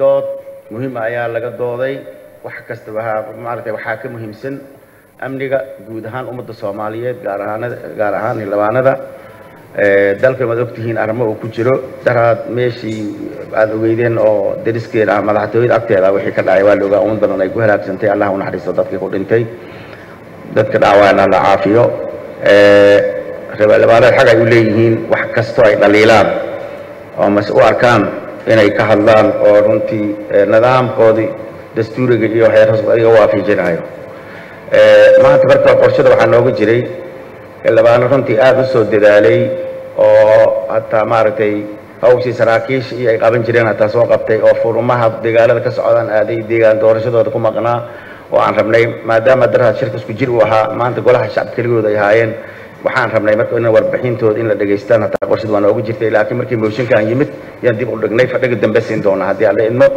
dood muhiima ayaa laga dooday wax kasta waaa maaragtay waxaa ka muhiimsan amniga guud ahaan ummadda soomaaliyeed gaar ahaanada gaar ahaan xildhibaanada dalkan waad ogtihiin arrimo uu ku jiro daraad meeshii aada ogeydeen oo dariskeeda ah madaxtooyada agteeda wixii ka dhacay waa la ogaa ummad badan ay ku halaagsantay allah u naxariisto dadkii ku dhintay dadka dhaawacna la caafiyo xildhibaanada xag ay u leeyihiin wax kastoo ay dhaliilaan oo mase u arkaan inay ka hadlaan oo runtii nidaamkoodii dastuuriga iyo xeerhoos iga waafijinayo maanta marka qorshada waxaa nooga jiray xildhibaano runtii aada u soo dadaalay oo hataa maaragtay hawshii saraakiisha iyo ay qaban jireen hataa soo qabtay oo furumaha dagaalada ka socdaan aaday deegaan doorashadooda ku maqnaa oo aan rabnay maadaama daraad shirka isku jir uu ahaa maanta golaha shacabka keligooda ay ahaayeen waxaan rabnay marka in warbixintooda in la dhegaystaan hataa qorshada waa nooga jirtay laakiin markii mooshinkaan yimid yaan dib u dhignay fadhiga dambe siin doonaa haddii aan la idmo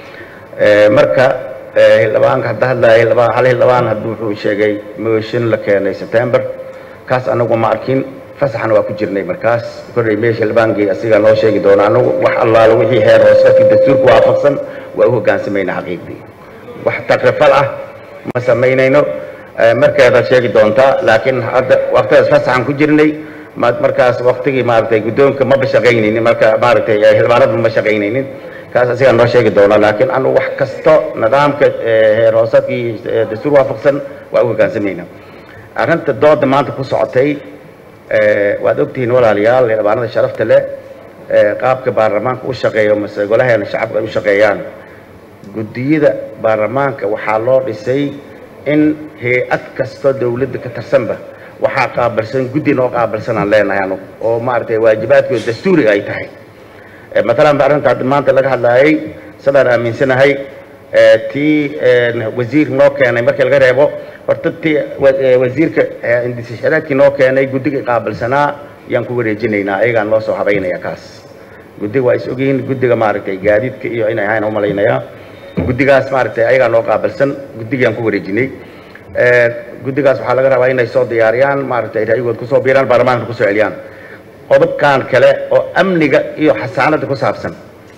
marka xildhibaanka hadda hadlaya xildhibaan hal xildhibaan hadda wuxuu sheegay mooshin la keenay september kaas anagu ma arkin fasaxna waa ku jirnay markaas korray meesha xildhibaankii asigaa noo sheegi doona anagu wax allaala wixii heer hoosadkii dastuurka waafaqsan waa u hoggaansamayna xaqiiqdii wax takrifal ah ma samaynayno markeedaad sheegi doontaa laakiin hadda waqtidaas fasaxan ku jirnay markaas waqtigii maaragtay guddoonka maba shaqaynaynin marka maaragtay xildhibaanadu ma shaqaynaynin kaas asigaa noo sheegi doona laakiin anu wax kasto nidaamka heer hoosadkii dastuur waafaqsan waa u hoggaansamayna arrinta dooda maanta ku socotay waad ogtihiin walaalayaal xildhibaanada sharafta leh qaabka baarlamaanka u shaqeeyo mase golaheena shacabka ay u shaqeeyaan guddiyada baarlamaanka waxaa loo dhisay in hay-ad kastoo dawladda ka tirsanba waxaa qaabilsan guddi noo qaabilsan aan leenahay anugu oo maaragtay waajibaadkooda dastuuriga ay tahay matalan ba arrinta hadda maanta laga hadlaayay sidaan aaminsanahay tii wasiir noo keenay markii laga reebo horta tii wasiirka indisashareedkii noo keenay guddigii qaabilsanaa yaan ku wareejinaynaa ayagaan noo soo habaynaya kaas guddiga waa is ogyihiin guddiga maaragtay gaadiidka iyo inay ahayn u malaynayaa guddigaas maaragtay ayagaa noo qaabilsan guddigiyaan ku wareejinay guddigaas waxaa laga rabaa inay soo diyaariyaan maaragtay ra'yigood kusoo biiraan baarlamaanka kusoo celiyaan qodobkan kale oo amniga iyo xasaanada ku saabsan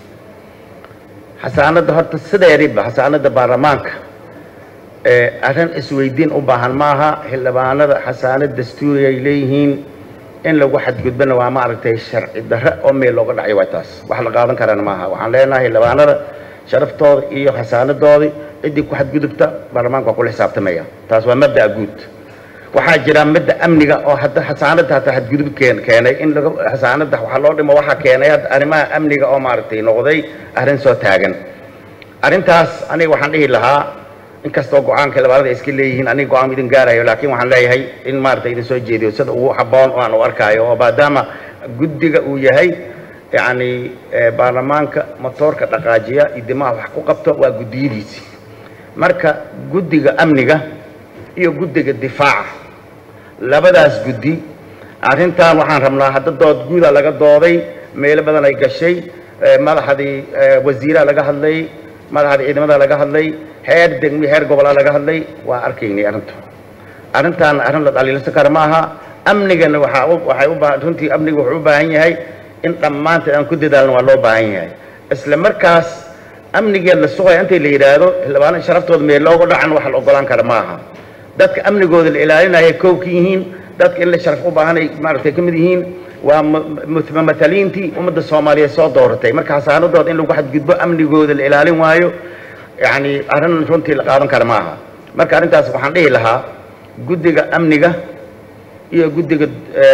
xasaanada horta sideediba xasaanada baarlamaanka arrin isweydiin u baahan maaha xildhibaanada xasaanad dastuuri ay leeyihiin in lagu xadgudbana waa maaragtay sharci darre oo meel looga dhacyo waa taas wax la qaadan karana maaha waxaan leenahay xildhibaanada sharaftooda iyo xasaanadoodii ciddii ku xadgudubta baarlamaanka waa kula xisaabtamaya taas waa mabda'a guud waxaa jira midda amniga oo hadda xasaanada hataa xadgudub keen keenay in laga xasaanada waxaa loo dhimo waxaa keenay hadda arrimaha amniga oo maaragtay noqday arrin soo taagan arrintaas aniga waxaan dhihi lahaa inkastoo go-aanka xildhibaanada ay iska leeyihiin aniga go-aan idin gaarayo laakiin waxaan leeyahay in maaragtay idin soo jeediyo sida ugu habboon oo aan u arkaayo oo maadaama guddiga uu yahay yacni baarlamaanka motoorka dhaqaajiya iyo dimaha wax ku qabto waa guddiyadiisii marka guddiga amniga iyo guddiga difaaca labadaas guddi arrintan waxaan rabnaa hadda dood guuda laga dooday meelo badan ay gashay madaxdii wasiiraa laga hadlay madaxdii ciidamada laga hadlay heer degmi heer gobolaa laga hadlay waa arkaynay arrinta arrintan arrin la dhaliilsan kara ma aha amnigana waxaa waxay u baahan runtii amniga wuxuu u baahan yahay in dhammaanteed aan ku dadaalno waa loo baahan yahay isla markaas amnigeed la sugaya intay la yidhaahdo xildhibaano sharaftooda meel looga dhacan wax la ogolaan kara ma aha dadka amnigooda la ilaalinaya kow ka yihiin dadka in la sharaf u baahanay maaragtay ka mid yihiin waa mumataliintii ummadda soomaaliyeed soo dooratay marka xasaanadooda in lagu xadgudbo amnigooda la ilaalin waayo yacni arrin runtii la qaadan kara ma aha marka arrintaas waxaan dhihi lahaa guddiga amniga iyo guddiga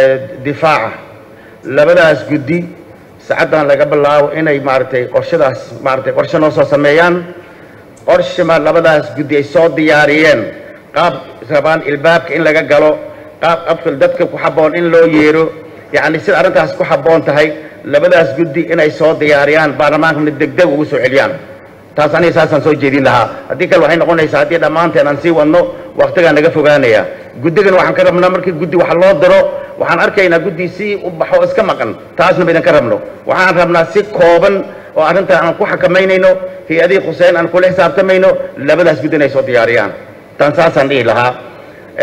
difaaca labadaas guddi sacaddan laga bilaabo inay maaragtay qorshadaas maaragtay qorshe noo soo sameeyaan qorshe ma labadaas guddi ay soo diyaariyeen qaab rabaan ilbaabka in laga galo qaab qabka dadka ku habboon in loo yeero yacni sida arrintaas ku habboon tahay labadaas guddi inay soo diyaariyaan baarlamaankana degdeg ugu soo celiyaan taas aniga saasaan soo jeedin lahaa haddii kale waxay noqonaysaa haddii dhammaanteen aan sii wadno waktigaa naga fogaanaya guddigan waxaan ka rabnaa markii guddi wax loo diro waxaan arkaynaa guddi si u baxo iska maqan taasna baydan ka rabno waxaan rabnaa si kooban oo arrintan aan ku xakamaynayno hay-adihii khuseen aan kula xisaabtamayno labadaas guddi inay soo diyaariyaan tan saasaan dhihi lahaa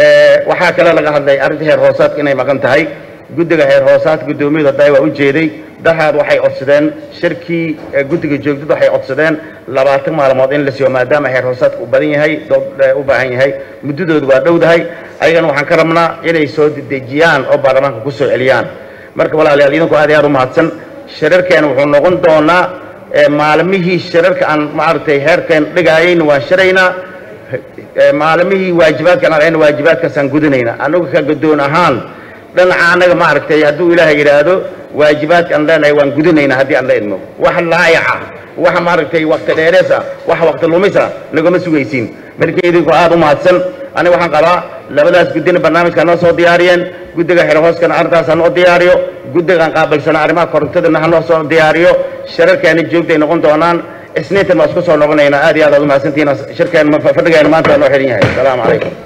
waxaa kale laga hadlay arrinta heer hoosaadka inay maqan tahay guddiga heer hoosaadka guddoomiyadu hadda waa u jeeday daraad waxay codsadeen shirkii guddiga joogdada waxay codsadeen labaatan maalmood in la siiyo maadaama heer hoosaadka u badan yahay dood u baahan yahay muddadoodu waa dhowdahay ayagana waxaan ka rabnaa inay soo dedejiyaan oo baarlamaanka ku soo celiyaan marka walaalayaal idinku aad iyo aad u mahadsan shirarkeena wuxuu noqon doonaa maalmihii shirarka aan maaragtay heerkeen dhigaayayna waan shiraynaa maalmihii waajibaadkan aan ayna waajibaadkaasaan gudanaynaa anagu ka godoon ahaan dhinaca annaga maaragtay hadduu ilaahay yidhaahdo waajibaadka aan leenahay waan gudanaynaa haddii aan la idmo wax laayaca wax maaragtay wakti dheerees ah wax wakti lumis ah nagama sugaysiin marka idinku aad u mahadsan aniga waxaan qabaa labadaas guddina barnaamijka noo soo diyaariyeen guddiga xerhooskana arrintaas hanoo diyaariyo guddigaan qaabilsana arrimaha korontadana hanoo soo diyaariyo shirarkeena joogtay noqon doonaan isniintan waa isku soo noqonaynaa aad iyo aad aad u mahadsantihiin shirkeen fadhigeena maanta waa noo xidhan yahay asalaamu calaykum